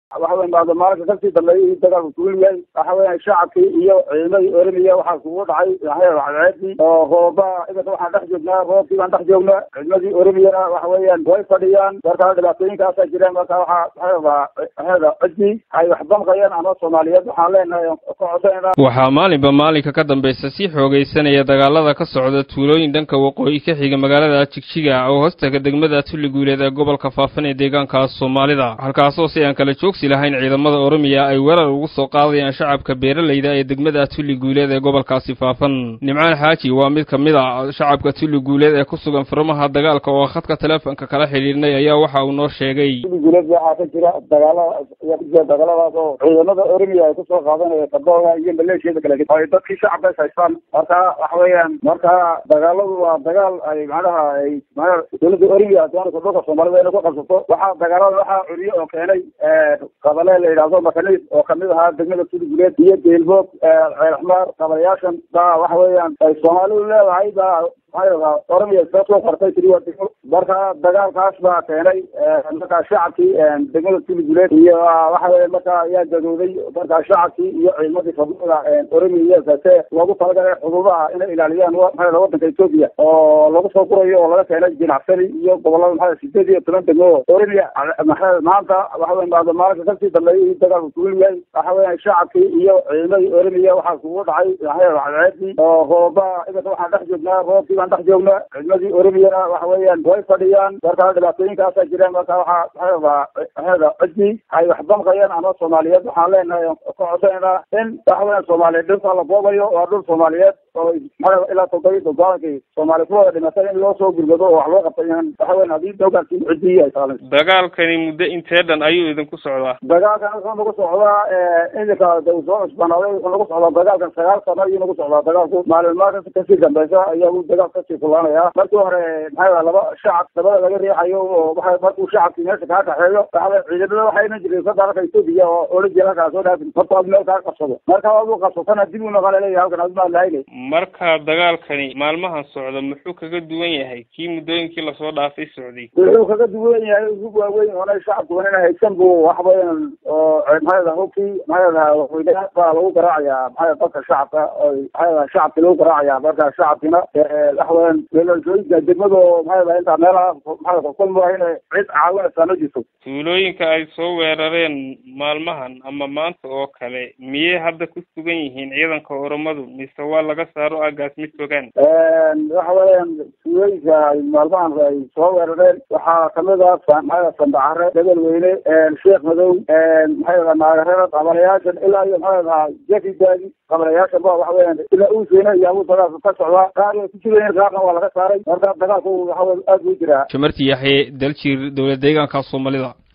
waxa weya maada maalinka kasii dambeeyay dagaalku kuul yahay waxa weya shacabkii iyo ciidamadii oramiya waxaa kugu dhacay cadceedii oo rooba iminka waxaan dhex joognaa roobkii baan dhex joognaa ciidamadii oramiyana waxa weeyaan way fadhiyaan marka dhibaatooyinkaasaa jiraan marka waxaa waxaada cidii ay wax damqayaan ama soomaaliyeed waxaan leenahay ka codsanayna waxaa maalinba maalinka ka dambaysa sii xoogaysanaya dagaalada ka socda tuulooyin dhanka waqooyi ka xiga magaalada jigjiga oo hoostaga degmada tulli guuleed ee gobolka faafan ee deegaanka soomaalida halkaasoo si aan kala joogsi lahayn ciidamada oromiya ay weerar ugu soo qaadayaan shacabka beeralayda ee degmada tulli guuleed ee gobolkaasi faafan nimcaan xaaji waa mid ka mid a shacabka tulli guuleed ee ku sugan furmaha dagaalka oo khadka teleefonka kala xidhiidhnay ayaa waxa uu noo sheegay tulli guuleed waxaa ka jira dagaala ayaa ku jira dagaaladaas oo ciidamada oramiya ay kusoo qaadanaya kabooga iyo maleeshiyada kale ay dadkii shacabka is haystaan marka waxa weeyaan marka dagaaladu waa dagaal ay macnaha ay maa dowladda oramiya doonaysa dhulka soomaalida inay ku qabsato waxaa dagaalada waxaa curiye oo keenay qabale la yidhaahdo makaniis oo kamid ahaa degmada tulli guuleed iyo geelboog ceelxmaar qabalayaashan baa waxa weeyaan ay soomaalidu leedahay baa maxaa oramiya iska soo qartay tiri waa degmo marka dagaalkaas baa keenay markaa shacabkii degmada tulli guuleed iyo waxa weya marka ayaa gadooday markaa shacabkii iyo ciidamadii fadlada oramiya kase loogu talagalay xuduudaha inay ilaaliyaan maxaa wadanka etoobiya oo lagu soo gurayo oo laga keenay jinacsani iyo gobolada maxaa sideed iyo toban degmo oramiya maxaa maanta waxa weya maada maalinka kasii dambeeyay dagaalku kuul yahay waxa weya shacabkii iyo ciidamadii oramiya waxaa kugu dhacay cadceedii oo rooba iminka waxaan dhex joognaa roobkii baan dhex joognaa ciidamadii oramiyana waxa weeyaan way fadhiyaan marka dhibaatooyinkaasaa jiraan marka waxaa waxaada cidii ay wax damqayaan ama soomaaliyeed waxaan leenahay ka codsanayna in waxa weya soomaaliyeed dhulka la boobayo waa dhul soomaaliyeed oo maxaa ilaa toddobiyi toddobaatankii soomaali ku wada dhimatay in loo soo gurgado oo wax loo qabtay waxa weyan haddii dowgaankiin cidii ay saalayso dagaalkani muddo intee dhan ayuu idinku socdaa dagaalkan wuxuu nagu socdaa iminka uu soo cusbanaaday wuxuu nagu socdaa dagaalkan sagaal sano ayuu nagu socdaa dagaalku maalinmaa kasii dambeysa ayaa uu dagaal kasii kulaanaya markii hore maxaa laba shacab dabada laga riixayo oo waxa markuu shacabkii meesha kaa kaxeeyo waxa ciidamada waxaa iman jiray federaalka etoobiya oo ola jeeda halkaa soo dhaafin marka ad meel kaa qabsado marka aduu qabsatana dib u noqon leeyahay halkan admaa lahaynay marka dagaalkani maalmahan socda muxuu kaga duwan yahay kii muddooyinkii lasoo dhaafay socday wuxuu kaga duwan yahay ugu waaweyn oonay shacabku inay haysan buu wax weyan oo maxaa hubkii maxaa weynaha baa lagu garaacayaa maxaa dadka shacabka oo maxaa shacabki lagu garaacaya marka shacabkina waxa weyan weelashooyinka degmado maxaa intaa meelaha maxaa kulma inay cid caawinaysaa ma jirto tuulooyinka ay soo weerareen maalmahan ama maanta oo kale miyay hadda ku sugan yihiin ciidanka oromadu mise waa laga saaro agaas mid fogaan waxa weeyaan tuulooyinka ay maalmahan ay soo weerareen waxaa kamid ah maxaa sandacare debel weyne sheekh madow maxaa naagareer qabalayaashan ilaa iyo maxaa dhahaa jefi daagi qabalayaashan ba waxa weeyaan ilaa uuseyne iyo abuu dagaalka ka socdaa qaar way ku jirayeen qaarna waa laga saaray marka dagaalku waxa aad buu jiraa jamarti yaxye daljir dowlad deegaanka soomaalida